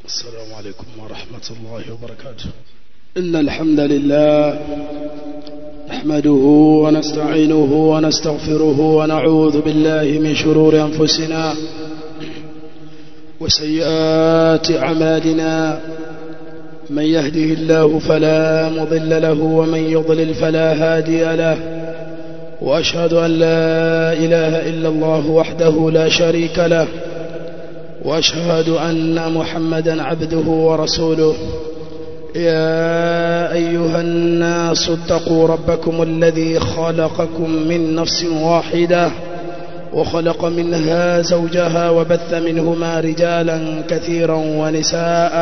السلام عليكم ورحمة الله وبركاته إن الحمد لله نحمده ونستعينه ونستغفره ونعوذ بالله من شرور أنفسنا وسيئات أعمالنا من يهده الله فلا مضل له ومن يضلل فلا هادي له وأشهد أن لا إله إلا الله وحده لا شريك له وأشهد أن محمدا عبده ورسوله يا أيها الناس اتقوا ربكم الذي خلقكم من نفس واحدة وخلق منها زوجها وبث منهما رجالا كثيرا ونساء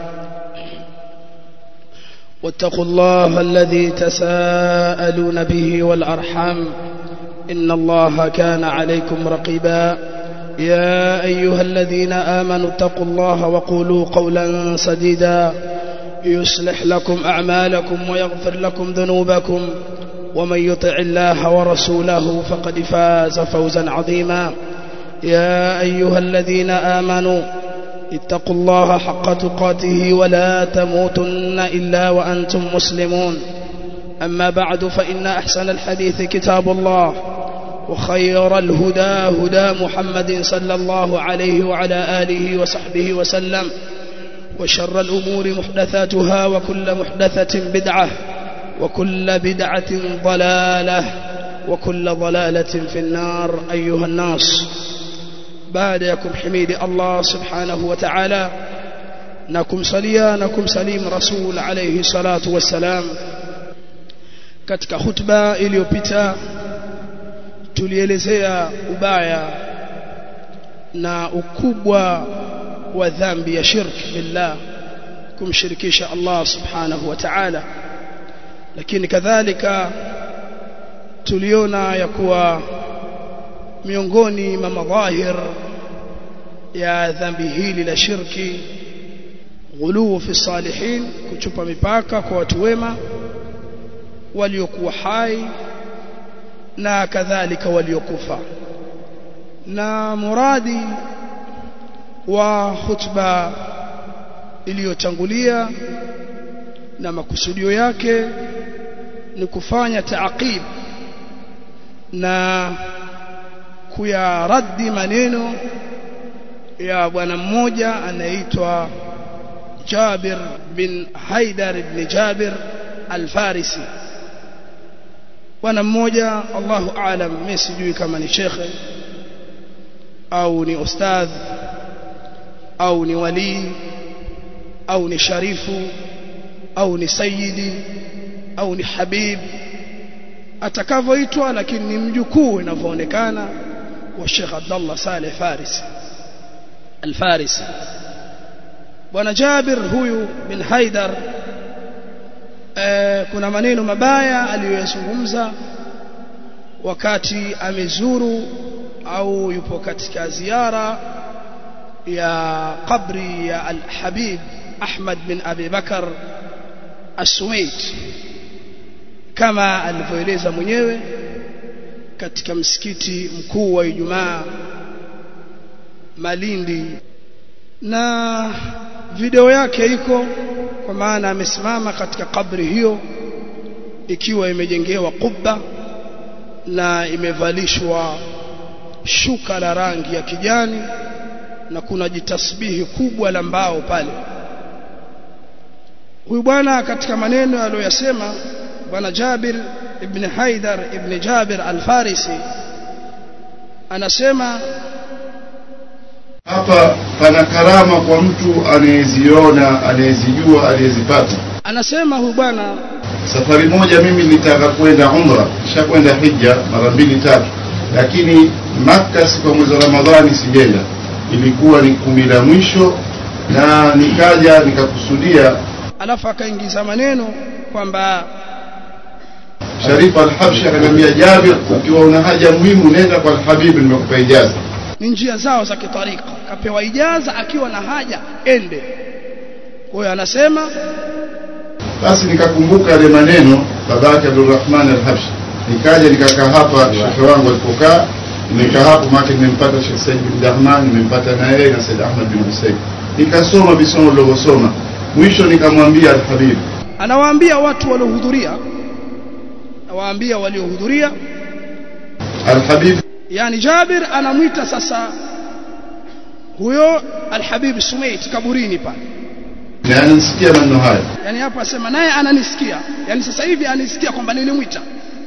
واتقوا الله الذي تساءلون به والأرحام إن الله كان عليكم رقيبا يا أيها الذين آمنوا اتقوا الله وقولوا قولا سديدا يصلح لكم أعمالكم ويغفر لكم ذنوبكم ومن يطع الله ورسوله فقد فاز فوزا عظيما يا أيها الذين آمنوا اتقوا الله حق تقاته ولا تموتن إلا وأنتم مسلمون أما بعد فإن أحسن الحديث كتاب الله وخير الهدى هدى محمد صلى الله عليه وعلى آله وصحبه وسلم وشر الأمور محدثاتها وكل محدثة بدعة وكل بدعة ضلالة وكل ضلالة في النار أيها الناس بعدكم حميد الله سبحانه وتعالى نكم صليا نكم سليم رسول عليه الصلاة والسلام katika hutuba iliyopita tulielezea ubaya na ukubwa wa dhambi ya shirk billah kumshirikisha Allah subhanahu wa ta'ala lakini kadhalika tuliona ya kuwa miongoni mwa madhahir ya dhambi hili la shirki ghuluu fi salihin kuchupa mipaka kwa watu wema waliokuwa hai na kadhalika waliokufa na muradi wa khutba iliyotangulia na makusudio yake ni kufanya taaqib na kuyaraddi maneno ya bwana mmoja anaitwa Jabir bin Haidar ibn Jabir al-Farisi bwana mmoja Allahu aalam mimi sijui kama ni shekhe au ni ustadh au ni wali au ni sharifu au ni sayidi au ni habib atakavyoitwa lakini ni mjukuu inavyoonekana wa Sheikh Abdullah Saleh Farisi Al-Farisi Bwana Jabir huyu bin Haidar e, kuna maneno mabaya aliyoyazungumza wakati amezuru au yupo katika ziara ya kabri ya Al-Habib Ahmad bin Abi Bakar As-Suwaid kama alivyoeleza mwenyewe katika msikiti mkuu wa Ijumaa Malindi na video yake iko kwa maana amesimama katika kabri hiyo ikiwa imejengewa kubba na imevalishwa shuka la rangi ya kijani na kuna jitasbihi kubwa la mbao pale huyu bwana katika maneno aliyoyasema bwana Jabir ibn Haidar ibn Jabir al-Farisi anasema hapa pana karama kwa mtu anayeziona anayezijua anayezipata anasema huyu bwana safari moja mimi nilitaka kwenda umra kisha kwenda hija mara mbili tatu lakini Makka siku ya mwezi wa Ramadhani sijenda ilikuwa ni kumi la mwisho na nikaja nikakusudia alafu akaingiza maneno kwamba Sharif al-Habshi akaniambia Jabir ukiwa una haja muhimu nenda kwa al-Habib nimekupa ijaza ni njia zao za kitarika kapewa ijaza akiwa na haja ende kwa hiyo anasema basi nikakumbuka yale maneno babake Abdulrahman al-Habshi nikaja nikakaa hapa shekhe wangu alipokaa nimekaa hapo maana nimempata Sheikh Said bin Dahman nimempata na yeye na Said Ahmad bin Hussein nikasoma visomo nilivyosoma mwisho nikamwambia alhabib anawaambia watu waliohudhuria anawaambia waliohudhuria alhabib yani Jabir anamwita sasa huyo Alhabib Sumait kaburini pale na anasikia maneno haya yani hapo asema naye ananisikia yani sasa hivi anisikia kwamba nilimwita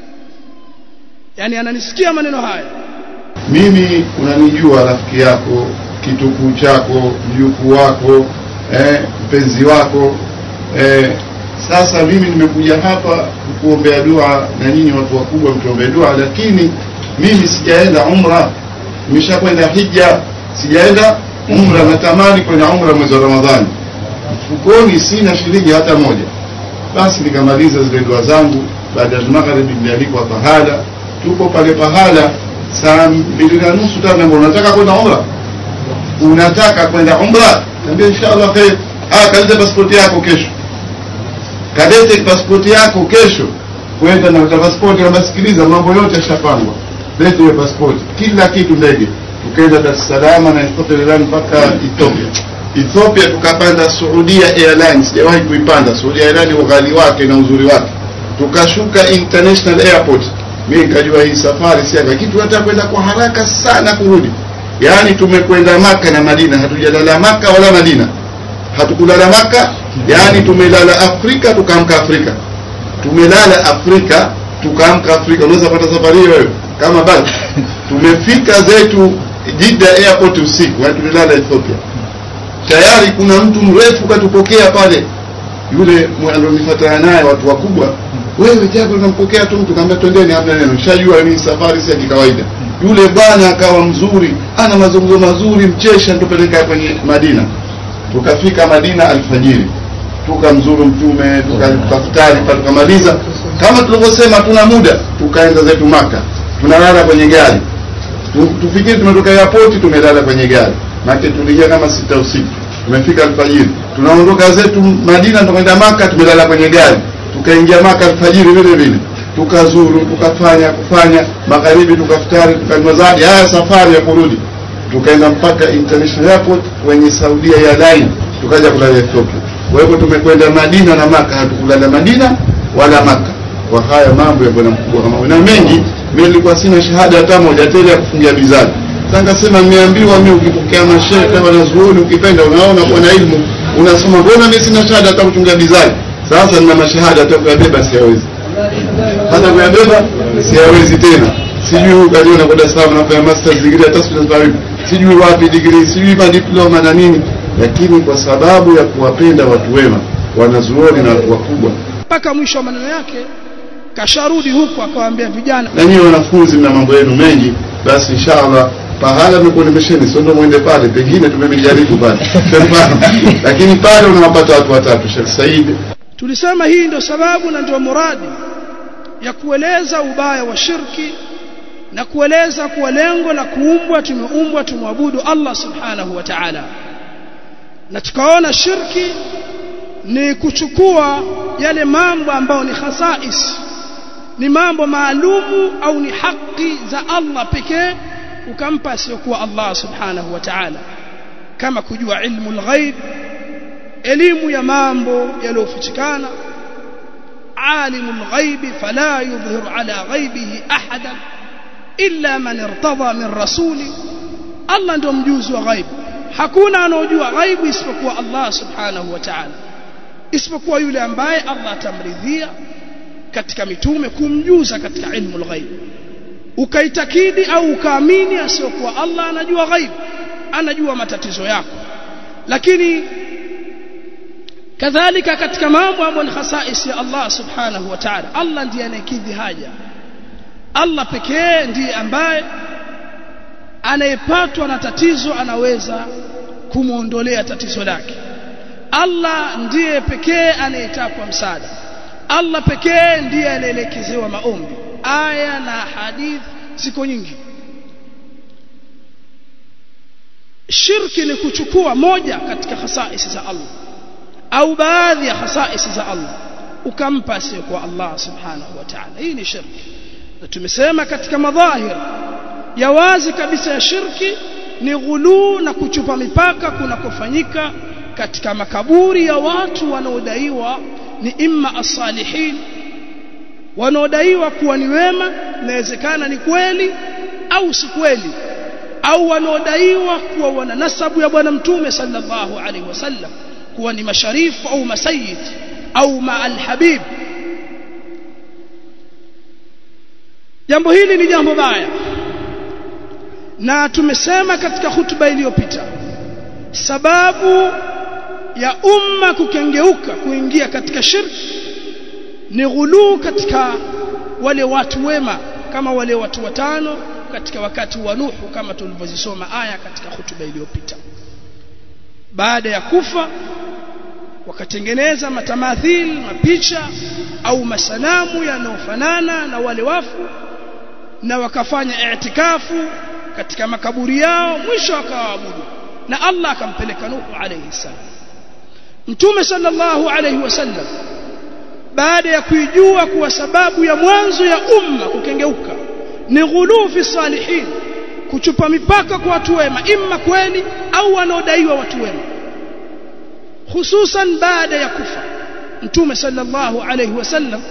yani ananisikia maneno haya mimi unanijua rafiki yako kitukuu chako mjukuu wako eh, mpenzi wako eh, sasa mimi nimekuja hapa kuombea dua na nyinyi watu wakubwa mtuombee dua lakini mimi sijaenda umra nimeshakwenda hija sijaenda umra natamani kwenda umra mwezi wa ramadhani mfukoni sina shilingi hata moja basi nikamaliza zile dua zangu baada ya magharibi nilialikwa pahala tuko pale pahala saa mbili na nusu tano unataka kwenda umra unataka kwenda umra niambia inshallah khair ah kalete pasipoti yako kesho kalete pasipoti yako kesho kwenda na pasipoti na sikiliza mambo yote yashapangwa lete hiyo pasipoti kila kitu ndege tukaenda Dar es Salaam na Ethiopia Airlines mpaka Ethiopia Ethiopia tukapanda Saudia Airlines sijawahi kuipanda Saudia Airlines ughali wake na uzuri wake tukashuka International Airport mimi nikajua hii safari si lakini tunataka kwenda kwa haraka sana kurudi yaani tumekwenda maka na Madina hatujalala maka wala Madina hatukulala maka yaani tumelala Afrika tukaamka Afrika tumelala Afrika tukaamka Afrika unaweza pata safari hiyo wewe kama bado tumefika zetu Jeddah airport usiku yaani tulilala Ethiopia tayari kuna mtu mrefu katupokea pale yule alonifuatana naye watu wakubwa wewe japo unampokea tu mtu kaambia twendeni hamna neno shajua ni safari si ya kikawaida yule bwana akawa mzuri ana mazungumzo mazuri mchesha tupeleka kwenye Madina tukafika Madina alfajiri tukamzuru mtume tukafutari tukamaliza kama tulivyosema tuna muda tukaenda zetu maka tunalala kwenye gari tufikiri tumetoka airport tumelala kwenye gari maana tuliingia kama sita usiku tumefika alfajiri tunaondoka zetu Madina tukaenda maka tumelala kwenye gari tukaingia maka alfajiri vile vile tukazuru tukafanya kufanya magharibi tukafutari tukanywa zadi haya safari ya kurudi tukaenda mpaka international airport kwenye Saudia ya line tukaja kulala Ethiopia kwa hivyo tumekwenda Madina na maka hatukulala Madina wala maka kwa haya mambo ya bwana mkubwa kama na mengi mimi nilikuwa sina shahada hata moja tena ya kufungia bizari sasa nikasema nimeambiwa mimi ukipokea mashehe kama wanazuoni ukipenda unaona kuwa na elimu unasoma mbona mimi sina shahada hata kuchunga bizari sasa nina mashahada hata kuyabeba siyawezi hata kuyabeba siyawezi tena sijui huyu kaliona kwa Dar es Salaam nafanya masters degree hata sifahamu sijui wapi degree sijui madiploma na nini lakini kwa sababu ya kuwapenda watu wema wanazuoni na watu wakubwa mpaka mwisho wa maneno yake kasharudi huku akawaambia vijana na nyinyi wanafunzi mna mambo yenu mengi basi inshallah pahala nimekuonesheni sio ndo mwende pale pengine tumemjaribu pale lakini pale unawapata watu watatu Sheikh Said tulisema hii ndio sababu na ndio muradi ya kueleza ubaya wa shirki na kueleza kuwa lengo la kuumbwa tumeumbwa tumwabudu Allah subhanahu wa ta'ala na tukaona shirki ni kuchukua yale mambo ambayo ni khasais ni mambo maalumu au ni haki za Allah pekee ukampa asiyokuwa Allah subhanahu wa ta'ala kama kujua ilmu al-ghaib elimu ya mambo yaliyofichikana عالم الغيب فلا يظهر على غيبه احدا الا من ارتضى من رسول الله ndio mjuzi wa ghaib hakuna anojua ghaibu isipokuwa Allah subhanahu wa ta'ala isipokuwa yule ambaye Allah atamridhia katika mitume kumjuza katika ilmu al-ghaib ukaitakidi au ukaamini asiyokuwa Allah anajua ghaib anajua matatizo yako lakini kadhalika katika mambo ambayo ni khasais ya Allah subhanahu wa ta'ala Allah ndiye anayekidhi haja Allah pekee ndiye ambaye anayepatwa na tatizo anaweza kumuondolea tatizo lake Allah ndiye pekee anayetakwa msaada Allah pekee ndiye anaelekezewa maombi aya na hadith ziko nyingi shirki ni kuchukua moja katika khasaisi za Allah au baadhi ya khasaisi za Allah ukampa asiyokuwa Allah subhanahu wa ta'ala hii ni shirki na tumesema katika madhahir ya wazi kabisa ya shirki ni ghuluu na kuchupa mipaka kunakofanyika katika makaburi ya watu wanaodaiwa ni imma as-salihin wanaodaiwa kuwa ni wema inawezekana ni kweli au si kweli au wanaodaiwa kuwa wana nasabu ya bwana mtume sallallahu alaihi wasallam kuwa ni masharifu au masayid au ma'al habib jambo hili ni jambo baya na tumesema katika hutuba iliyopita sababu ya umma kukengeuka kuingia katika shirki ni ghuluu katika wale watu wema kama wale watu watano katika wakati wa Nuhu kama tulivyozisoma aya katika hutuba iliyopita baada ya kufa wakatengeneza matamathil mapicha au masanamu yanayofanana na wale wafu na wakafanya i'tikafu katika makaburi yao mwisho wakawaabudu na Allah akampeleka Nuhu alayhi salam Mtume sallallahu alayhi wasallam baada ya kuijua kuwa sababu ya mwanzo ya umma kukengeuka ni ghuluu fi salihin kuchupa mipaka kwa watu wema imma kweli au wanaodaiwa watu wema hususan baada ya kufa Mtume sallallahu alayhi wasallam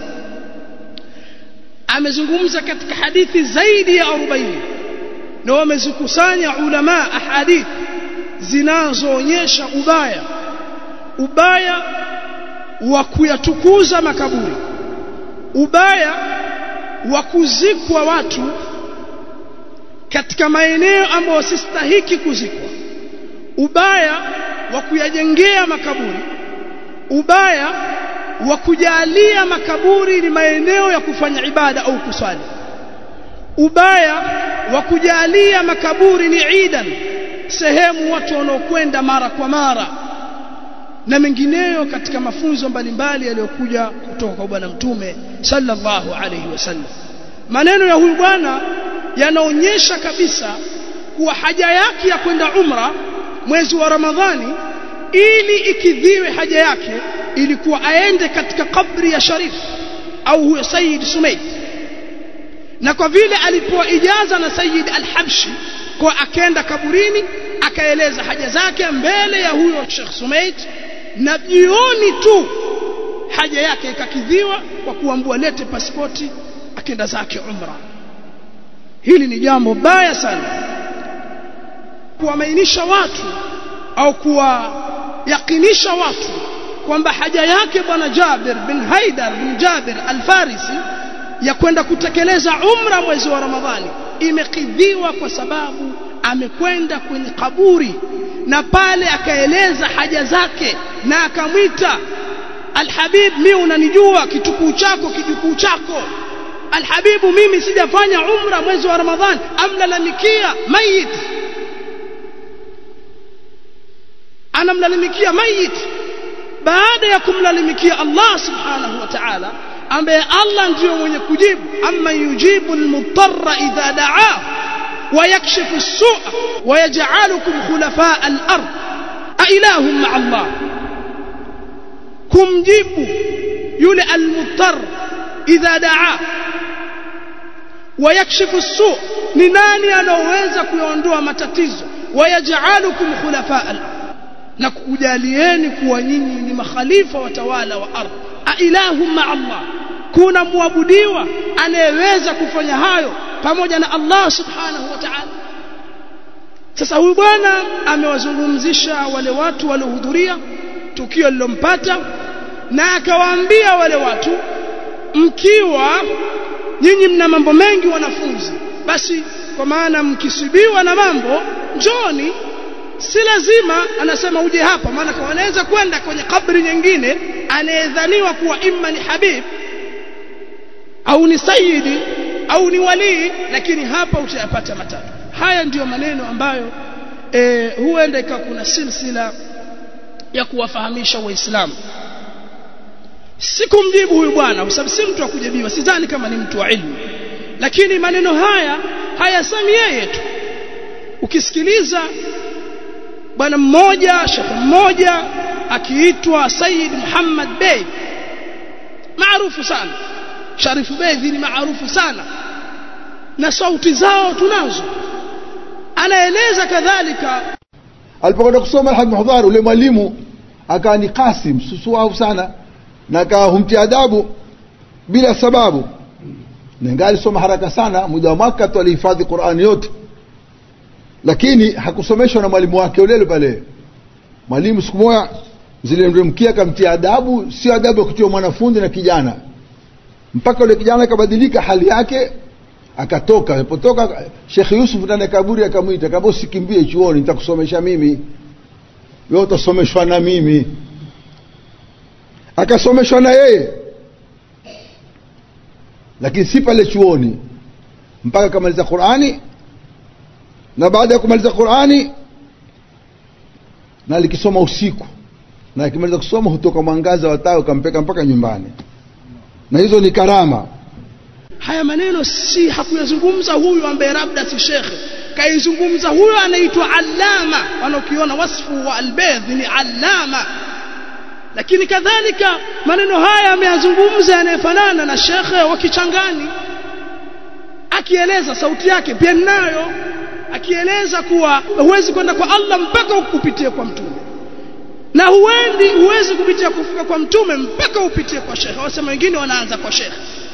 amezungumza katika hadithi zaidi ya 40 na wamezikusanya ulama ahadith zinazoonyesha ubaya ubaya wa kuyatukuza makaburi ubaya wa kuzikwa watu katika maeneo ambayo sistahiki kuzikwa ubaya wa kuyajengea makaburi ubaya wa kujalia makaburi ni maeneo ya kufanya ibada au kuswali ubaya wa kujalia makaburi ni idan sehemu watu wanaokwenda mara kwa mara na mengineyo katika mafunzo mbalimbali yaliyokuja kutoka kwa bwana mtume sallallahu alayhi wasallam maneno ya huyu bwana yanaonyesha kabisa kuwa haja yake ya kwenda umra mwezi wa ramadhani ili ikidhiwe haja yake ilikuwa aende katika kabri ya sharif au huyo Sayyid Sumayd na kwa vile alipewa ijaza na Sayyid Al-Habshi kwa akenda kaburini akaeleza haja zake mbele ya huyo Sheikh Sumayd na jioni tu haja yake ikakidhiwa kwa kuambua lete pasipoti akenda zake umra hili ni jambo baya sana kuwamainisha watu au kuwayakinisha watu kwamba haja yake bwana Jabir bin Haidar bin Jabir al-Farisi ya kwenda kutekeleza umra mwezi wa Ramadhani imekidhiwa kwa sababu amekwenda kwenye kaburi na pale akaeleza haja zake na akamwita Alhabib mimi unanijua kitukuu chako kijukuu chako Alhabibu mimi sijafanya umra mwezi wa Ramadhani amlalamikia mayit anamlalamikia mayit baada ya kumlalamikia Allah subhanahu wa ta'ala ambaye Allah ndiyo mwenye kujibu amma yujibu almutarra idha da'aa ويكشف السوء ويجعلكم خلفاء الأرض أإله مع الله kumjibu yule almuttar idha daa wayakshifu su ni nani anaoweza kuyaondoa matatizo wayaj'alukum khulafa al na kukujalieni kuwa nyinyi ni makhalifa watawala wa ardhi a ilahu ma Allah kuna muabudiwa anayeweza kufanya hayo pamoja na Allah subhanahu wa ta'ala sasa huyu bwana amewazungumzisha wale watu waliohudhuria tukio lilompata na akawaambia wale watu mkiwa nyinyi mna mambo mengi wanafunzi basi kwa maana mkisibiwa na mambo njoni si lazima anasema uje hapa maana kwa wanaweza kwenda kwenye kabri nyingine anayedhaniwa kuwa imma ni habib au ni sayidi au ni walii lakini hapa utayapata matatu haya ndiyo maneno ambayo e, huenda ikawa kuna silsila ya kuwafahamisha waislamu sikumjibu huyu bwana kwa sababu si mtu wa kujibiwa sidhani kama ni mtu wa ilmu lakini maneno haya hayasemi yeye tu ukisikiliza bwana mmoja shekhe mmoja akiitwa Said Muhammad Bey maarufu sana Sharifu Bey ni maarufu sana na sauti zao tunazo anaeleza kadhalika alipokwenda kusoma Alhaj Muhdhar ule mwalimu akawa ni Qasim susuau sana na akawa humtia adabu bila sababu nenga alisoma haraka sana muda wa mwaka tu alihifadhi Qur'ani yote lakini hakusomeshwa na mwalimu wake ule pale mwalimu siku moja zilimremkia akamtia adabu sio adabu ya kutiwa mwanafunzi na kijana mpaka ule kijana akabadilika hali yake akatoka alipotoka Sheikh Yusuf ndani ya kaburi akamwita akamwambia usikimbie chuoni nitakusomesha mimi wewe utasomeshwa na mimi akasomeshwa na yeye lakini si pale chuoni mpaka akamaliza Qur'ani na baada ya kumaliza Qur'ani na alikisoma usiku na akimaliza kusoma hutoka mwangaza wa taa ukampeka mpaka nyumbani na hizo ni karama haya maneno si hakuyazungumza huyu ambaye labda si shekhe kaizungumza huyo anaitwa allama wanaokiona wasfu wa albedh ni allama lakini kadhalika maneno haya ameyazungumza yanayefanana na shekhe wa kichangani akieleza sauti yake pia nayo akieleza kuwa huwezi kwenda kwa Allah mpaka upitie kwa mtume na huendi huwezi kupitia kufika kwa mtume mpaka upitie kwa shekhe wasema wengine wanaanza kwa shekhe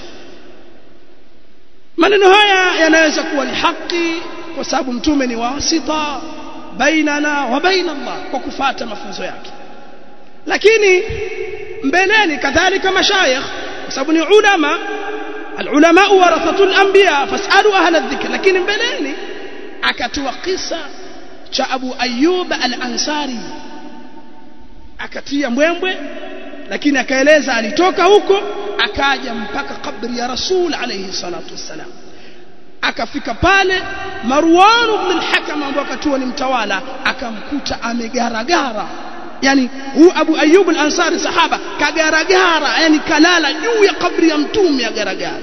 maneno haya yanaweza kuwa ni haki kwa sababu mtume ni wasita bainana wa baina Allah kwa kufata mafunzo yake lakini mbeleni kadhalika mashayikh kwa sababu ni ulama العلماء ورثة الأنبياء فاسألوا أهل الذكر لكن mbeleni akatoa kisa cha Abu Ayyub al-Ansari akatia mbwembwe lakini akaeleza alitoka huko akaja mpaka kabri ya Rasul alayhi salatu wassalam akafika pale Marwan ibn al-Hakam ambaye wakati ni mtawala akamkuta amegaragara yani huyu Abu Ayyub al-Ansari sahaba kagaragara yani kalala juu ya kabri ya mtume agaragara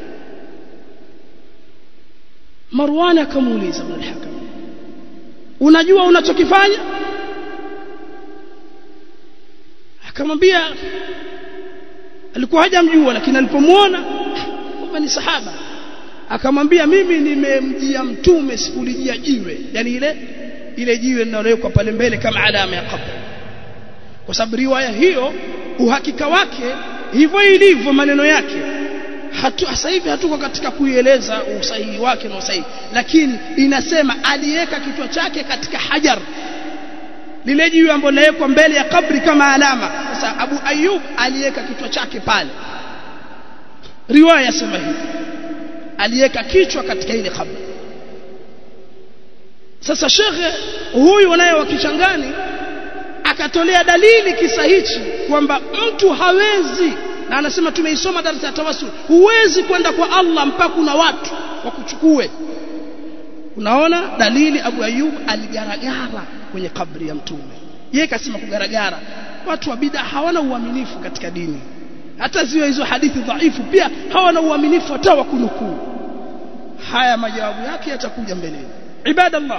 Marwan akamuuliza ibn al-Hakam unajua unachokifanya akamwambia alikuwa hajamjua lakini alipomwona kwamba ni sahaba akamwambia mimi nimemjia mtume sikulijia jiwe yani ile ile jiwe linalowekwa pale mbele kama alama ya kabri kwa sababu riwaya hiyo uhakika wake hivyo ilivyo maneno yake hatu sasa hivi hatuko katika kuieleza usahihi wake na usahihi lakini inasema aliweka kichwa chake katika hajar lile jiwe ambalo linawekwa mbele ya kabri kama alama sasa Abu Ayub aliweka kichwa chake pale riwaya sema hivi aliweka kichwa katika ile kabri sasa shekhe huyu naye wa kichangani akatolea dalili kisa hichi kwamba mtu hawezi na anasema tumeisoma darasa ya tawassul huwezi kwenda kwa Allah mpaka kuna watu wakuchukue unaona dalili Abu Ayub aligaragara kwenye kabri ya mtume yeye kasema kugaragara watu wa bid'a hawana uaminifu katika dini hata ziwe hizo hadithi dhaifu pia hawana uaminifu hata wa kunukuu haya majawabu yake yatakuja mbeleni ibadallah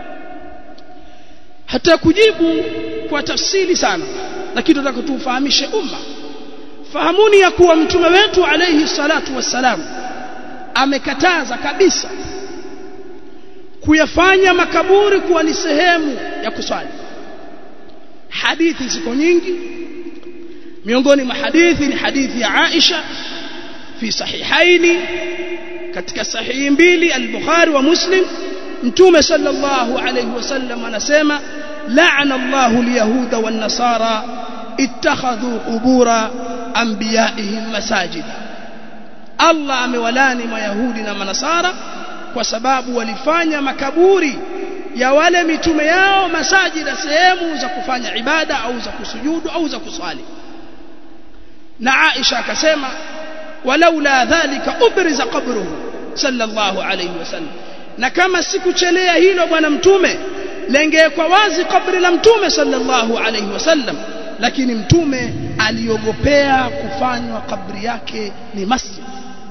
hata kujibu kwa tafsiri sana lakini tunataka tufahamishe umma fahamuni ya kuwa mtume wetu alayhi salatu wassalam amekataza kabisa kuyafanya makaburi kuwa ni sehemu ya kuswali hadithi ziko nyingi miongoni mwa hadithi ni hadithi ya Aisha fi sahihaini katika sahihi mbili al-Bukhari wa Muslim mtume sallallahu alayhi wasallam anasema la'ana Allahu al-yahuda wan-nasara ittakhadhu qubura anbiya'ihim masajida Allah amewalani mayahudi na manasara kwa sababu walifanya makaburi ya wale mitume yao masajida sehemu za kufanya ibada au za kusujudu au za kuswali na Aisha akasema walaula dhalika ubriza qabruhu sallallahu alayhi wasallam na kama sikuchelea hilo bwana mtume lengewekwa wazi kabri la mtume sallallahu alayhi wasallam lakini mtume aliogopea kufanywa kabri yake ni masjid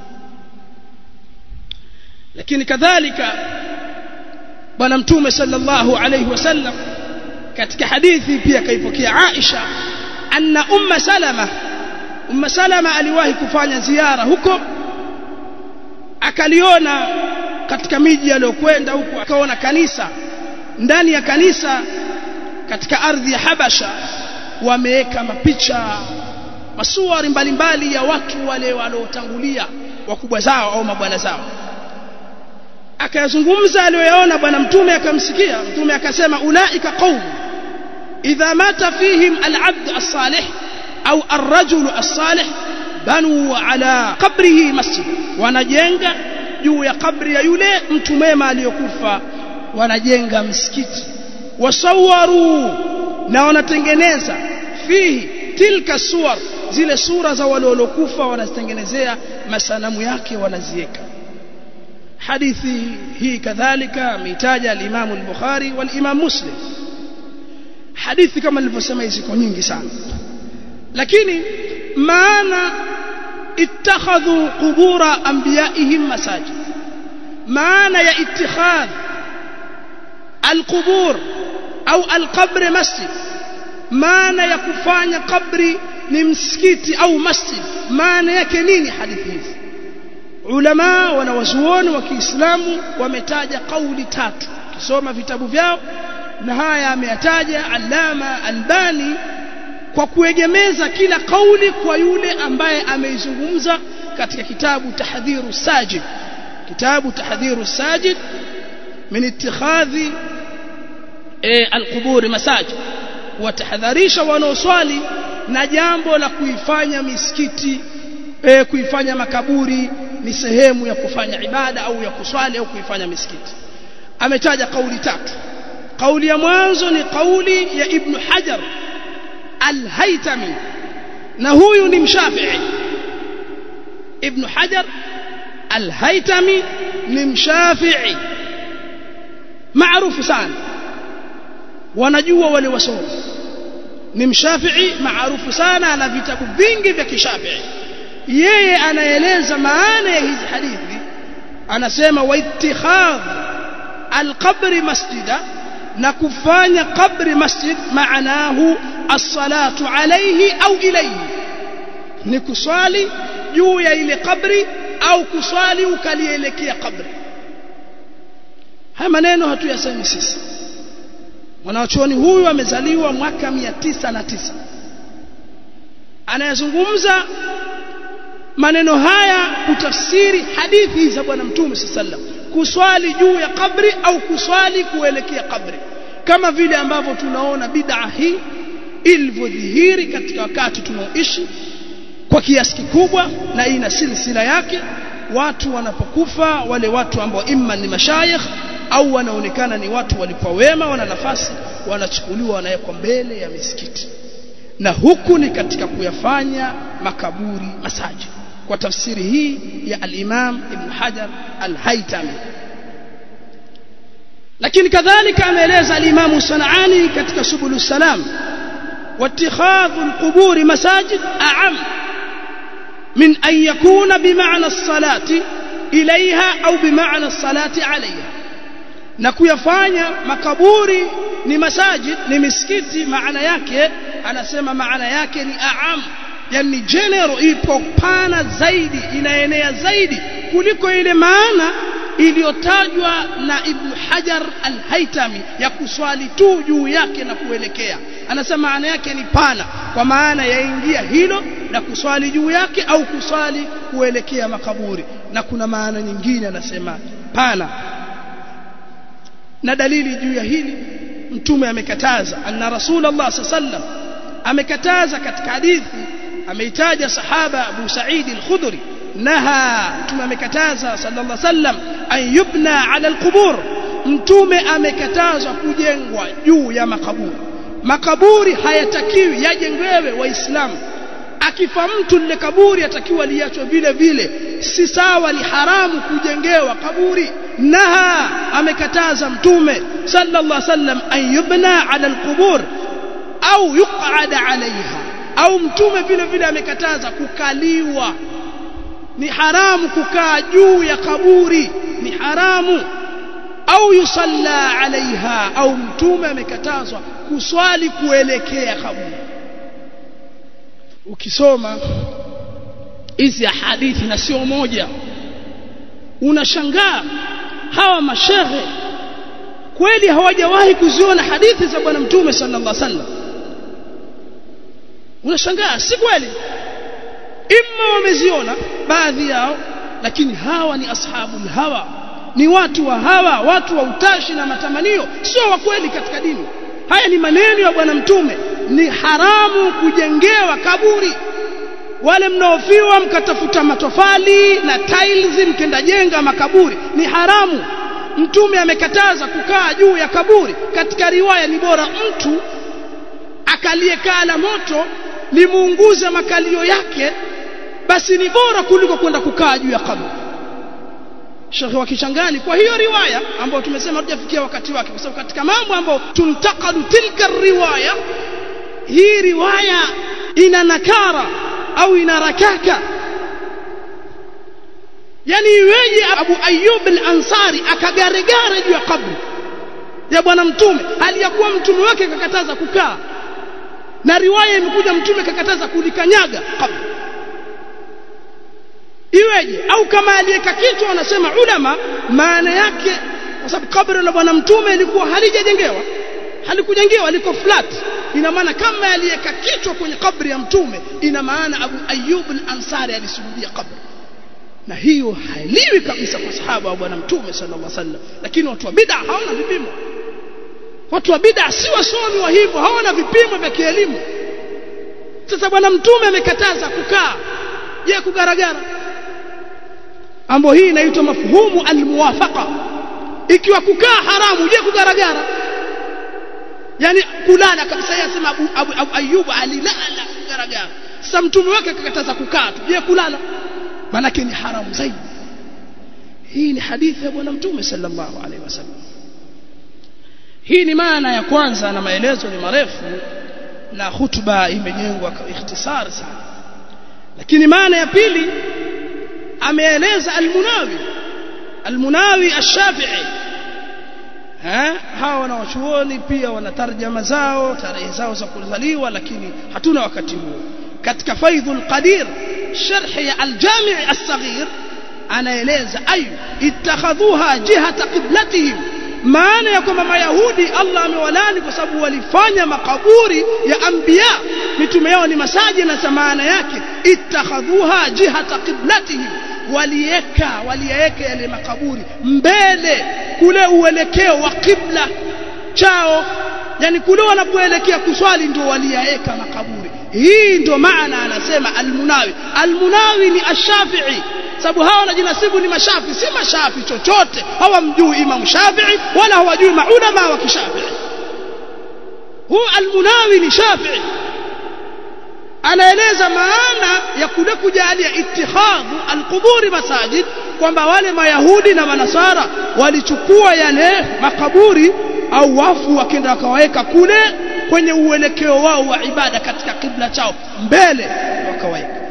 lakini kadhalika bwana mtume sallallahu alayhi wasallam katika hadithi pia kaipokea Aisha anna umma salama umma salama aliwahi kufanya ziara huko akaliona katika miji aliyokwenda huku akaona kanisa ndani ya kanisa katika ardhi ya Habasha wameweka mapicha masuari mbalimbali ya watu wale waliotangulia wakubwa zao au mabwana zao akayazungumza aliyoyaona bwana mtume akamsikia mtume akasema ulaika qaum idha mata fihim al-abd as-salih au ar-rajul as-salih banu ala qabrihi masjid wanajenga juu ya kabri ya yule mtu mwema aliyokufa wanajenga msikiti wasawaru na wanatengeneza fihi tilka suwar zile sura za wale waliokufa wanazitengenezea masanamu yake wanaziweka hadithi hii kadhalika ameitaja al-Imam al-Bukhari wal-Imam Muslim hadithi kama nilivyosema ziko nyingi sana lakini maana ittakhadhu qubura anbiyaihim masajid maana ya ittikhadh alqubur au alqabr masjid maana ya kufanya kabri ni msikiti au masjid maana yake nini hadithi hizi ulama wanawazuoni wa Kiislamu wametaja kauli tatu kisoma vitabu vyao na haya ameyataja Allama Albani kwa kuegemeza kila kauli kwa yule ambaye ameizungumza katika kitabu Tahdhiru Sajid kitabu Tahdhiru Sajid min ittikhadhi e, alqubur masajid watahadharisha wanaoswali na jambo la kuifanya misikiti e, kuifanya makaburi ni sehemu ya kufanya ibada au ya kuswali au kuifanya misikiti ametaja kauli tatu kauli ya mwanzo ni kauli ya ibn hajar al-haytami na huyu ni mshafi'i ibn hajar al-haytami ni mshafi'i maarufu sana wanajua wale wasomi ni mshafi'i maarufu sana ana vitabu vingi vya kishafi'i yeye anaeleza maana ya hizi hadithi anasema wa ittikhadh alqabri masjida na kufanya qabri masjid maanahu as-salatu alayhi au ilayhi ni kuswali juu ya ile kabri au kuswali ukalielekea kabri haya maneno hatuyasemi sisi mwanachuoni huyu amezaliwa mwaka 909 anayezungumza maneno haya kutafsiri hadithi za bwana mtume sallam kuswali juu ya kabri au kuswali kuelekea kabri kama vile ambavyo tunaona bid'a hii ilivyodhihiri katika wakati tunaoishi kwa kiasi kikubwa na ina silsila yake watu wanapokufa wale watu ambao imma ni mashayikh au wanaonekana ni watu walikuwa wema wana nafasi wanachukuliwa wanawekwa mbele ya misikiti na huku ni katika kuyafanya makaburi masajid kwa tafsiri hii ya al-Imam Ibn Hajar al-Haytami lakini kadhalika ameeleza al-Imam Sanani katika Subul Salam واتخاذ القبور مساجد أعم من أن يكون بمعنى الصلاة إليها أو بمعنى الصلاة عليها na kuyafanya makaburi ni masajid ni misikiti maana yake anasema maana yake ni aam yani general ipo pana zaidi inaenea zaidi kuliko ile maana iliyotajwa na Ibn Hajar al-Haytami ya kuswali tu juu yake na kuelekea anasema maana yake ni pana kwa maana yaingia hilo na kuswali juu yake au kuswali kuelekea makaburi na kuna maana nyingine anasema pana na dalili juu ya hili mtume amekataza anna rasulullah sallam amekataza katika hadithi ameitaja sahaba Abu Sa'id al-Khudri naha mtume amekataza sallallahu alaihi wasallam an yubna ala al-qubur mtume amekatazwa kujengwa juu ya makaburi makaburi hayatakiwi yajengwewe waislamu akifa mtu lile kaburi atakiwa liachwe vile vile si sawa ni haramu kujengewa kaburi naha amekataza mtume sallallahu alaihi wasallam an yubna ala alqubur au yuqada alaiha au mtume vile vile amekataza kukaliwa ni haramu kukaa juu ya kaburi ni haramu au yusalla alaiha au mtume amekatazwa kuswali kuelekea kaburi ukisoma hizi hadithi na sio moja unashangaa hawa mashehe kweli hawajawahi kuziona hadithi za bwana mtume sallallahu alaihi wasallam unashangaa si kweli imma wameziona baadhi yao lakini hawa ni ashabul hawa ni watu wa hawa watu wa utashi na matamanio sio wa kweli katika dini haya ni maneno ya bwana mtume ni haramu kujengewa kaburi wale mnaofiwa mkatafuta matofali na tiles mkenda jenga makaburi ni haramu mtume amekataza kukaa juu ya kaburi katika riwaya ni bora mtu akaliyekaa la moto limuunguze makalio yake basi ni bora kuliko kwenda kukaa juu ya kaburi Sheikh wa Kichangani kwa hiyo riwaya ambayo tumesema hatujafikia wakati wake kwa sababu katika mambo ambayo tuntakadu tilka riwaya hii riwaya ina nakara au ina rakaka yani iweje Abu Ayyub al-Ansari akagaregare juu ya kaburi ya bwana mtume aliyakuwa mtume wake kakataza kukaa na riwaya imekuja mtume kakataza kulikanyaga kaburi iweje au kama aliyeka kichwa wanasema ulama maana yake kwa sababu kaburi la bwana mtume ilikuwa halijajengewa halikujengewa liko flat ina maana kama aliyeka kichwa kwenye kabri ya mtume ina maana Abu Ayyub al-Ansari alisujudia kabri na hiyo hailiwi kabisa kwa sahaba wa bwana mtume sallallahu alaihi wasallam lakini watu wa bid'a hawana vipimo watu wa bid'a si wasomi wa hivyo hawana vipimo vya kielimu sasa bwana mtume amekataza kukaa je kugaragara ambayo hii inaitwa mafhumu almuwafaqa ikiwa kukaa haramu je kugaragara yani kulala kabisa yasema abu, abu, abu ayubu alilala kugaragara sasa mtume wake akakataza kukaa tu je kulala manake ni haramu zaidi hii ni hadithi ya bwana mtume sallallahu alaihi wasallam hii ni maana ya kwanza na maelezo ni marefu na hutuba imejengwa kwa ikhtisar sana lakini maana ya pili ameeleza almunawi almunawi ash-shafi'i ha hawa wanawachuoni pia wana tarjama zao tarehe zao za kuzaliwa lakini hatuna wakati huo katika faidhul qadir sharh ya al-jami' as-saghir anaeleza ayu ittakhadhuha jihata qiblatihim maana ya kwamba mayahudi Allah amewalani kwa sababu walifanya makaburi ya anbiya mitume yao ni masaji na maana yake ittakhadhuha jihata qiblatihim walieka waliweka yale makaburi mbele kule uelekeo wa kibla chao yani kule wanapoelekea kuswali ndio waliyaeka makaburi hii ndio maana anasema almunawi almunawi ni ash-shafi'i sababu hawa wanajinasibu ni mashafi si mashafi chochote hawamjui imam shafi'i wala hawajui maulama wa kishafi'i huu almunawi ni shafi'i anaeleza maana ya kule kujalia ittikhadhu alquburi masajid kwamba wale mayahudi na manasara walichukua yale makaburi au wafu wakenda wakawaweka kule kwenye uelekeo wao wa ibada katika kibla chao mbele wakawaweka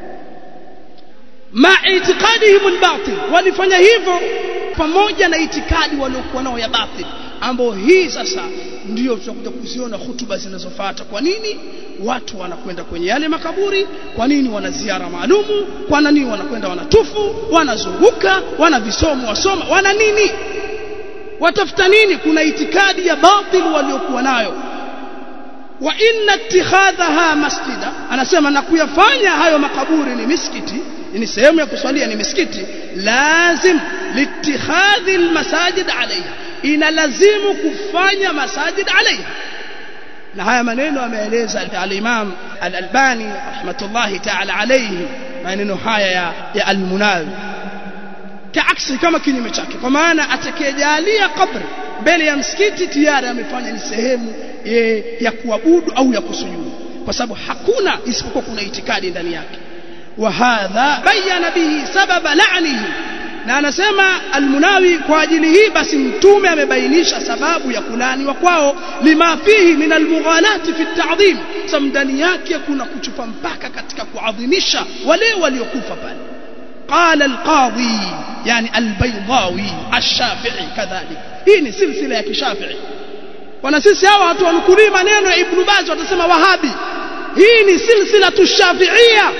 ma itiqadihim albatil walifanya hivyo pamoja na itikadi waliokuwa nao ya batil ambao hii sasa ndio tutakuja kuziona hutuba zinazofuata kwa nini watu wanakwenda kwenye yale makaburi kwa nini wana ziara maalumu kwa nini wanakwenda wanatufu wanazunguka wana visomo wasoma wana nini watafuta nini kuna itikadi ya batil waliokuwa nayo wa inna ittikhadhaha masjida anasema na kuyafanya hayo makaburi ni misikiti ni sehemu ya kuswalia ni misikiti lazim litikhadhi almasajid alaiha inalazimu kufanya masajid alaiha na haya maneno ameeleza al-Imam al-Albani rahmatullahi ta'ala alayhi maneno haya ya, ya al-Munawi kaaksi kama kinyume chake kwa maana atakayejalia kabri mbele ya msikiti tayari amefanya ni sehemu e, ya kuabudu au ya kusujudu kwa sababu hakuna isipokuwa kuna itikadi ndani yake wa hadha bayana bihi sababa la'nihi na anasema almunawi kwa ajili hii basi mtume amebainisha sababu ya kulaniwa kwao lima fihi min almughalati fi at-ta'dhim sababu ndani yake kuna kuchupa mpaka katika kuadhimisha wale waliokufa pale قال القاضي يعني البيضاوي الشافعي كذلك hii ni silsila ya kishafi'i wana sisi hawa watu wanukulii maneno ya ibn Baz watasema wahabi hii ni silsila tushafi'ia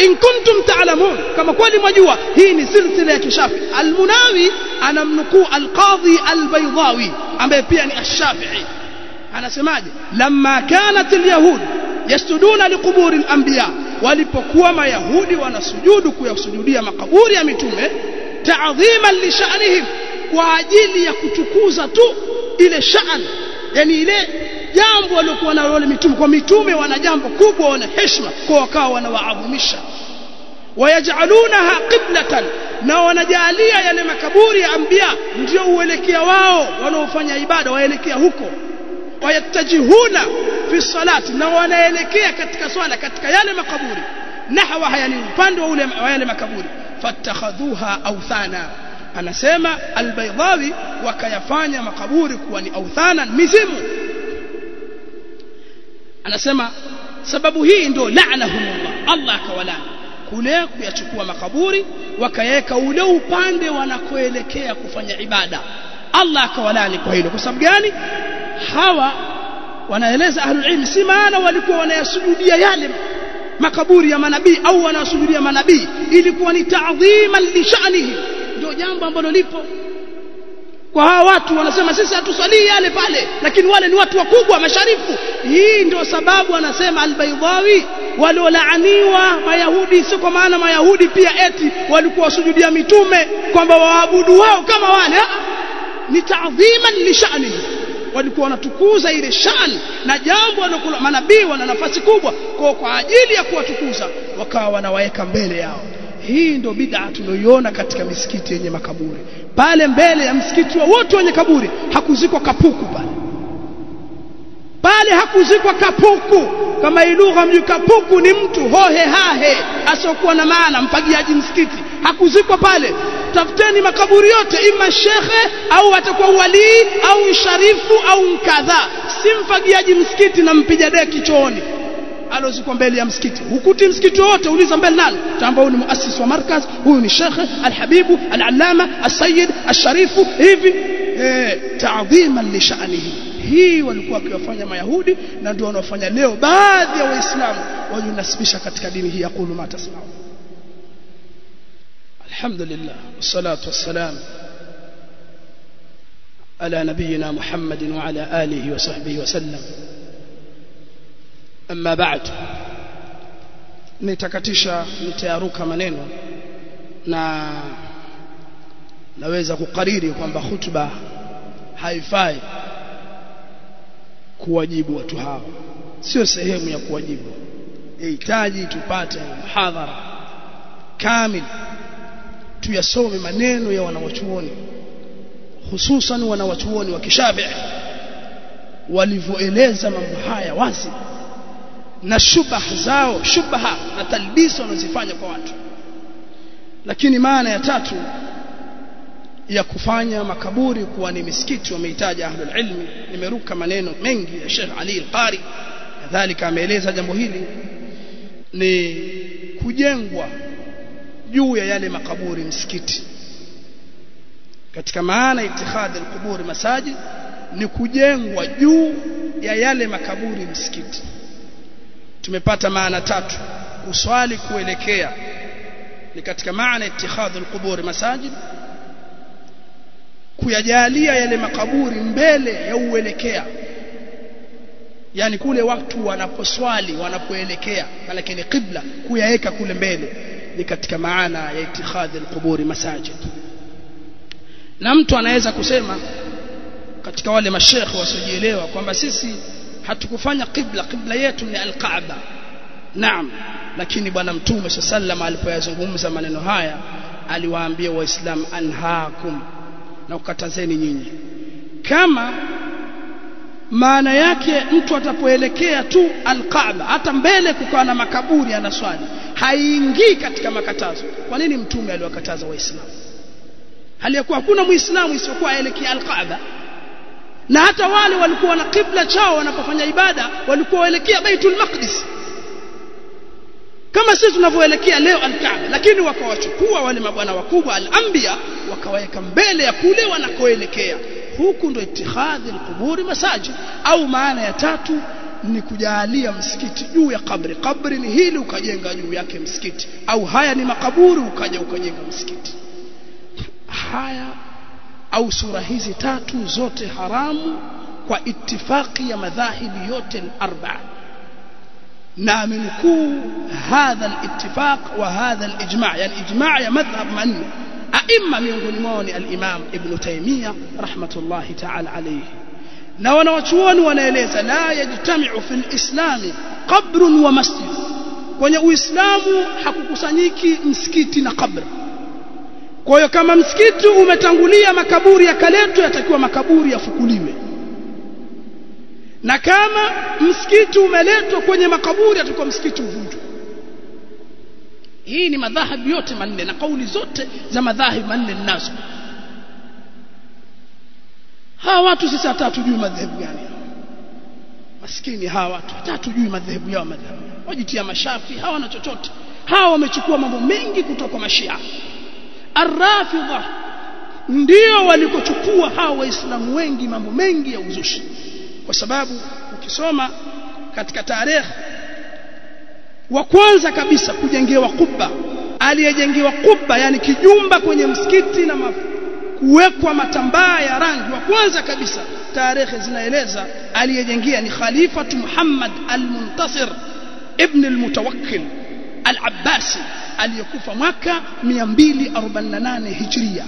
in kuntum ta'lamun kama kweli mwajua hii ni silsila ya kishafi almunawi anamnukuu alqadhi albaydawi ambaye pia ni ash-shafi'i anasemaje lamma kanat alyahud yasjuduna liquburi al-anbiya walipokuwa mayahudi wanasujudu kuyasujudia makaburi ya mitume ta'dhiman li sha'nihim kwa ajili ya kutukuza tu ile sha'an yani ile jambo waliokuwa nalo wale mitume kwa mitume wana jambo kubwa wana heshima kwa wakawa wanawaadhimisha wayajalunaha qiblatan na wanajalia yale makaburi ya anbiya ndio uelekea wao wanaofanya ibada waelekea huko wayatajihuna fi salati na wanaelekea katika swala katika yale makaburi nahwa haya ni upande wa ule wa yale makaburi fattakhadhuha awthana anasema albaydawi wakayafanya makaburi kuwa ni awthana mizimu anasema sababu hii ndio la'nahumullah Allah akawalani kule kuyachukua makaburi wakaweka ule upande wanakoelekea kufanya ibada Allah akawalani kwa hilo kwa sababu gani hawa wanaeleza ahlul ilm si maana walikuwa wanayasujudia yale makaburi ya manabii au wanasujudia manabii ilikuwa ni ta'dhiman li sha'nihi ndio jambo ambalo lipo kwa hawa watu wanasema sisi hatusalii yale pale lakini wale ni watu wakubwa masharifu hii ndio sababu anasema albaydawi waliolaaniwa mayahudi sio kwa maana mayahudi pia eti walikuwa wasujudia mitume kwamba waabudu wao kama wale ni ta'dhiman li sha'nihi walikuwa wanatukuza ile shan na jambo walikuwa manabii wana nafasi kubwa kwa kwa ajili ya kuwatukuza wakawa wanawaweka mbele yao hii ndio bid'a tunayoiona katika misikiti yenye makaburi pale mbele ya msikiti wa wote wenye kaburi hakuzikwa kapuku pale pale hakuzikwa kapuku kama ilugha mji kapuku ni mtu hohe hahe asiokuwa na maana mpagiaji msikiti hakuzikwa pale tafuteni makaburi yote ima shekhe au atakuwa walii au sharifu au mkadha si mfagiaji msikiti na mpiga deki chooni alozikwa mbele ya msikiti hukuti msikiti wote uliza mbele nani tamba ni muassis wa markaz huyu ni shekhe alhabibu alalama alsayyid alsharifu hivi eh ta'dhiman li sha'nihi hii walikuwa wakiwafanya mayahudi na ndio wanaofanya leo baadhi ya waislamu wajinasibisha katika dini hii yaqulu ma tasma'u الحمد لله والصلاة والسلام على نبينا محمد وعلى آله وصحبه وسلم أما بعد nitakatisha nitayaruka maneno na naweza kukariri kwamba hutuba haifai kuwajibu watu hawa sio sehemu ya kuwajibu yahitaji tupate muhadhara kamili tuyasome maneno ya wanawachuoni hususan wanawachuoni wa kishafi walivyoeleza mambo haya wazi na shubah zao shubha na talbisi wanazifanya kwa watu lakini maana ya tatu ya kufanya makaburi kuwa ni misikiti wamehitaji ahlul ilmi nimeruka maneno mengi ya Sheikh Ali al-Qari kadhalika ameeleza jambo hili ni kujengwa juu ya yale makaburi msikiti katika maana itikhadhi alqubur masajid ni kujengwa juu ya yale makaburi msikiti tumepata maana tatu uswali kuelekea ni katika maana itikhadhi alqubur masajid kuyajalia yale makaburi mbele ya uelekea yani kule watu wanaposwali wanapoelekea maana ni qibla kuyaweka kule mbele ni katika maana ya itikhadhi alquburi masajid na mtu anaweza kusema katika wale mashekhe wasiojielewa kwamba sisi hatukufanya qibla qibla yetu ni alkaaba naam lakini bwana mtume sallam alipoyazungumza maneno haya aliwaambia waislamu anhaakum na ukatazeni nyinyi kama maana yake mtu atapoelekea tu alkaaba hata mbele kukawa na makaburi anaswali haingii katika makatazo kwa nini mtume aliwakataza waislamu hali ya kuwa hakuna muislamu isiyokuwa aelekea alkaaba na hata wale walikuwa na kibla chao wanapofanya ibada walikuwa waelekea baitul maqdis kama sisi tunavyoelekea leo alkaaba lakini wakawachukua wale mabwana wakubwa al-anbiya wakawaweka mbele ya kule wanakoelekea huku ndo itihadhi alquburi masajid au maana ya tatu ni kujalia msikiti juu ya kabri kabri ni hili ukajenga juu yake msikiti au haya ni makaburi ukaja ukajenga msikiti haya au sura hizi tatu zote haramu kwa itifaki ya madhahibi yote arba'a na amenukuu hadha al-ittifaq wa hadha al-ijma' yani ijma' ya madhhab manne aima miongoni mwao ni al-imam ibn taymiya rahmatullahi ta'ala alayhi na wanawachuoni wanaeleza la yajtami'u fil islami qabrun wa masjid kwenye uislamu hakukusanyiki msikiti na kabri kwa hiyo kama msikiti umetangulia makaburi yakaletwa yatakiwa makaburi yafukuliwe na kama msikiti umeletwa kwenye makaburi atakuwa msikiti uvunjwe hii ni madhahabu yote manne na kauli zote za madhahabu manne ninazo hawa watu sisi hata hatujui madhehebu gani maskini hawa watu hata hatujui madhehebu yao madhehebu wajitia mashafi hawana chochote hawa wamechukua mambo mengi kutoka kwa mashia arrafidha ndio walikochukua hawa waislamu wengi mambo mengi ya uzushi kwa sababu ukisoma katika tarehe wa kwanza kabisa kujengewa kubba aliyejengewa kubba yani kijumba kwenye msikiti na maf kuwekwa matambaa ya rangi wa kwanza kabisa tarehe zinaeleza aliyejengea ni khalifatu Muhammad al-Muntasir ibn al-Mutawakkil al-Abbasi aliyekufa mwaka 248 Hijria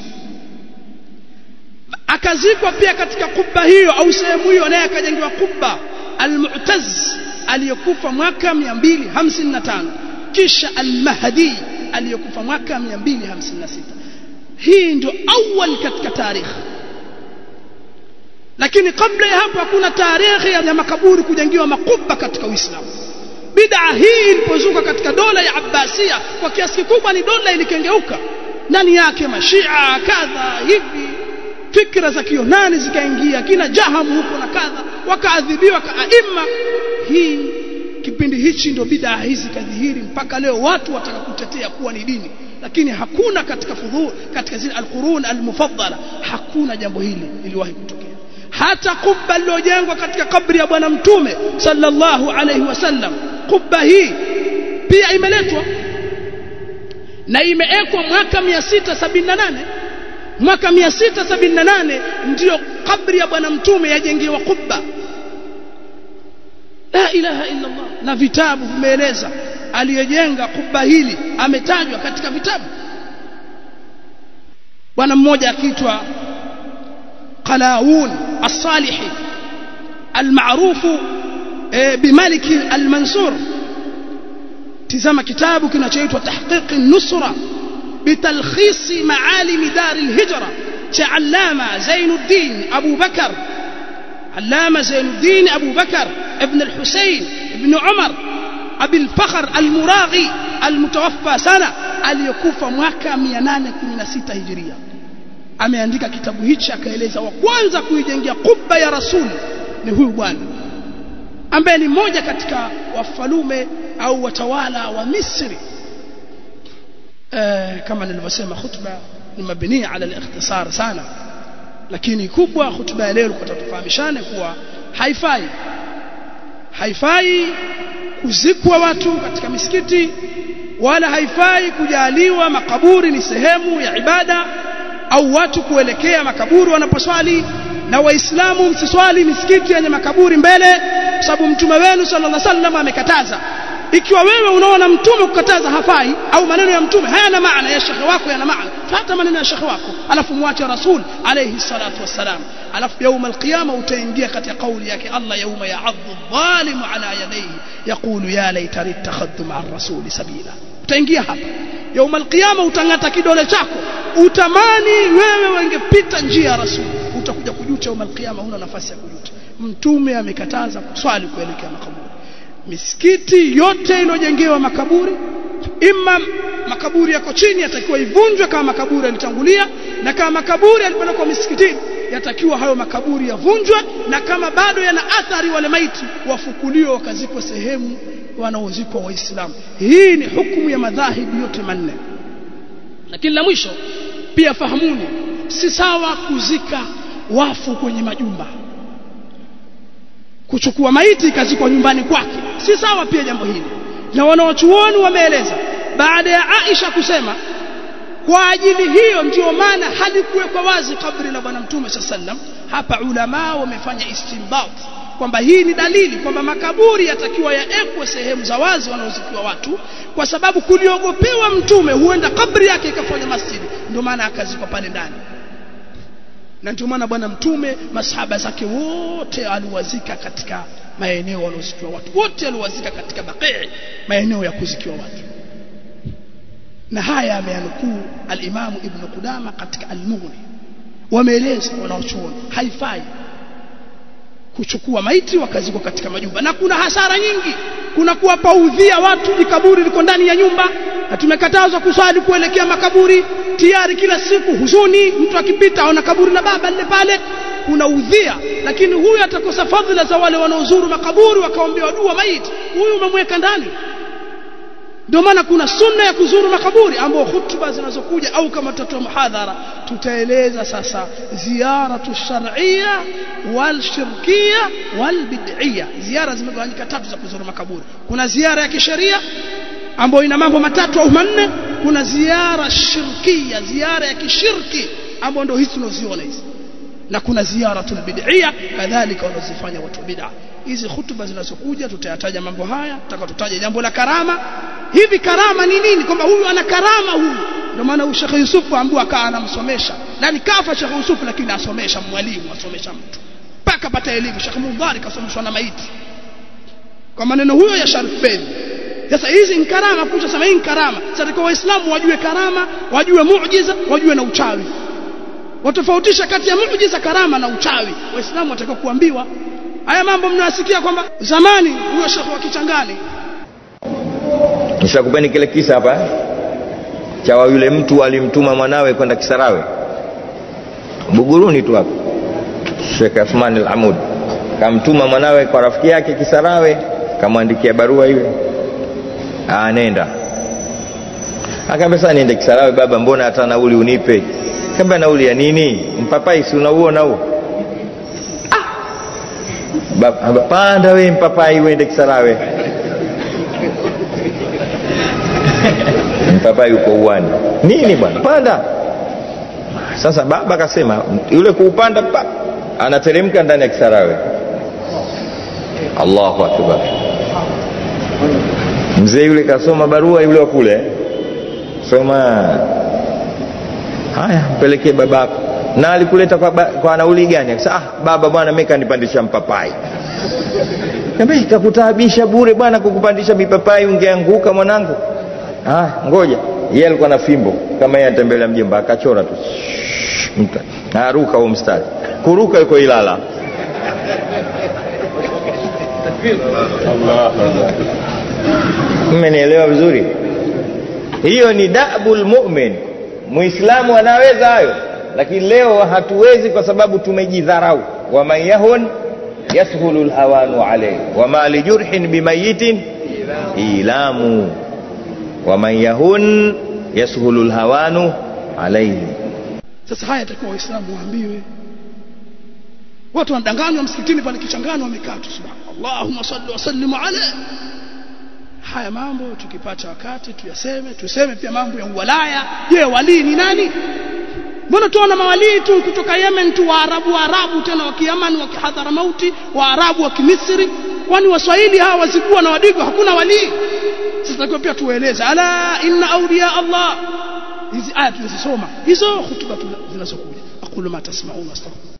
akazikwa pia katika kubba hiyo au sehemu hiyo naye akajengewa kubba al-Mu'taz aliyekufa mwaka 255 kisha al-Mahdi aliyekufa mwaka 256 hii ndio awal katika tarikhi lakini kabla ya hapo hakuna tarehe ya makaburi kujengiwa makubwa katika Uislamu bid'a hii ilipozuka katika dola ya Abbasia kwa kiasi kikubwa ni dola ilikengeuka ndani yake mashia kadha hivi fikra za kionani zikaingia kina jahamu huko na kadha wakaadhibiwa kaaima hii kipindi hichi ndio bid'a hizi kadhihiri mpaka leo watu wataka kutetea kuwa ni dini lakini hakuna katika fudhu katika zile alqurun almufaddala hakuna jambo hili liliwahi kutokea hata kubba lilojengwa katika kabri ya bwana mtume sallallahu alayhi wasallam kubba hii pia imeletwa na imeekwa mwaka 678 mwaka 678 ndiyo kabri ya bwana mtume yajengewa kubba la ilaha illa Allah na vitabu vimeeleza aliyejenga kubba hili ametajwa katika vitabu bwana mmoja akiitwa قلاوون الصالحي المعروف بملك المنصور تزام كتابه kinachoitwa تحقيق النصرة بتلخيص معالم دار الهجرة علامة زين الدين أبو بكر علامة زين الدين أبو بكر ابن الحسين ابن عمر أبي الفخر المراغي المتوفى سنة aliyekufa mwaka 816 hijiria ameandika kitabu hichi akaeleza wa kwanza kuijengea kubba ya rasuli ni huyu bwana ambaye ni mmoja katika wafalume au watawala wa Misri e, kama nilivyosema khutba ni mabni ala al-ikhtisar sana lakini kubwa khutba ya leo kwa tufahamishane kuwa haifai haifai kuzikwa watu katika misikiti wala haifai kujaliwa makaburi ni sehemu ya ibada au watu kuelekea makaburi wanaposwali na waislamu msiswali misikiti yenye makaburi mbele kwa sababu mtume wenu sallallahu alaihi wasallam amekataza ikiwa wewe unaona mtume kukataza hafai au maneno ya mtume hayana maana ya shekhe wako yana maana fuata maneno ya shekhe wako alafu muache rasul alayhi salatu wassalam alafu يوم القيامه utaingia katika kauli yake Allah yauma ya'adhu adh-dhalimu ala yadayhi yaqulu ya laitani ittakhadtu ma'a ar-rasuli sabila utaingia hapa يوم القيامه utangata kidole chako utamani wewe wengepita njia ya rasul utakuja kujuta يوم القيامه huna nafasi ya kujuta mtume amekataza kuswali kuelekea makaburi misikiti yote iliyojengewa makaburi imma makaburi yako chini yatakiwa ivunjwe kama makaburi yalitangulia na kama makaburi yalipelekwa misikitini yatakiwa hayo makaburi yavunjwe na kama bado yana athari wale maiti wafukuliwe wakazikwa sehemu wanaozikwa waislamu hii ni hukumu ya madhahibu yote manne lakini la mwisho pia fahamuni si sawa kuzika wafu kwenye majumba kuchukua maiti ikazikwa nyumbani kwake si sawa pia jambo hili na wanawachuoni wameeleza baada ya Aisha kusema kwa ajili hiyo ndio maana halikuwekwa wazi kabri la bwana mtume sallam hapa ulama wamefanya istinbat kwamba hii ni dalili kwamba makaburi yatakiwa yaekwe sehemu za wazi wanaozikiwa watu kwa sababu kuliogopewa mtume huenda kabri yake ikafanya masjidi ndio maana akazikwa pale ndani na ndio maana bwana mtume masahaba zake wote aliwazika katika maeneo wanaozikiwa watu wote aliwazika katika baqii maeneo ya kuzikiwa watu na haya ameanukuu al-Imam Ibn Qudama katika al-Mughni wameeleza wanaochuoni haifai kuchukua maiti wakazikwa katika majumba na kuna hasara nyingi kuna kuwapaudhia watu jikaburi liko ndani ya nyumba na tumekatazwa kuswali kuelekea makaburi tayari kila siku huzuni mtu akipita aona kaburi la baba lile pale kuna udhia lakini huyu atakosa fadhila za wale wanaozuru makaburi wakaombewa dua maiti huyu umemweka ndani ndio maana kuna sunna ya kuzuru makaburi ambao hutuba zinazokuja au kama tutatoa muhadhara tutaeleza sasa ziyaratu shar'iyya wal shirkiyya wal bid'iyya ziara zimegawanyika tatu za kuzuru makaburi kuna ziara ya kisheria ambayo ina mambo matatu au manne kuna ziara shirkiyya ziara ya kishirki ambayo ndio hizi tunaziona hizi na kuna ziyaratul bid'iyya kadhalika wanazifanya watu bid'a hizi hutuba zinazokuja tutayataja mambo haya tutaka tutaje jambo la karama hivi karama ni nini kwamba huyu ana karama huyu ndio maana Sheikh Yusuf ambaye akaa anamsomesha nani kafa Sheikh Yusuf lakini asomesha mwalimu asomesha mtu mpaka pata elimu Sheikh Mudhari kasomeshwa na maiti kwa maneno huyo ya Sharif Bey sasa hizi ni karama kucha sema hii ni karama sasa kwa waislamu wajue karama wajue muujiza wajue na uchawi watofautisha kati ya muujiza karama na uchawi waislamu watakiwa kuambiwa haya mambo mnayasikia kwamba zamani huyo shekhe wa kichangani nishakupeni kile kisa hapa cha yule mtu alimtuma mwanawe kwenda Kisarawe Buguruni tu hapo Sheikh Athman al-Amud kamtuma mwanawe kwa rafiki yake Kisarawe kamwandikia barua ile anenda akaambia sasa niende Kisarawe baba mbona hata nauli unipe kamba nauli ya nini mpapai si unauona huo ah panda we mpapai uende Kisarawe mpapai yuko uwani nini bwana panda sasa baba akasema yule kuupanda pa anateremka ndani ya Kisarawe Allahu akbar mzee yule kasoma barua yule wa kule soma haya mpelekee babako na alikuleta kwa, ba, kwa nauli gani akasema ah baba bwana mimi kanipandisha mpapai Niambia ikakutaabisha bure bwana kukupandisha mipapai ungeanguka mwanangu ah ngoja yeye alikuwa na fimbo kama yeye anatembelea mjomba akachora tu mta aruka huo mstari kuruka yuko Ilala mmenielewa vizuri hiyo ni dabul mu'min muislamu anaweza hayo lakini leo hatuwezi kwa sababu tumejidharau waman yahun yashulu lhawanu alayhi wama lijurhin bimayitin ilamu waman yahun yashulu lhawanu alayhi sasa haya yatakuwa waislamu waambiwe watu wanadanganywa msikitini pale kichangani wamekaa tu subhanallah allahumma salli wa sallim ala haya mambo tukipata wakati tuyaseme tuseme pia mambo ya uwalaya je walii ni nani mbona tuona mawalii tu kutoka Yemen tu waarabu waarabu tena wa Kiyaman wa kihadhara mauti waarabu wa Kimisri kwani waswahili hawa wazigua na wadigo hakuna walii sasa kwa pia tueleze ala inna awliya Allah hizi aya tunazisoma hizo hutuba zinazokuja aqulu ma tasma'un astaghfir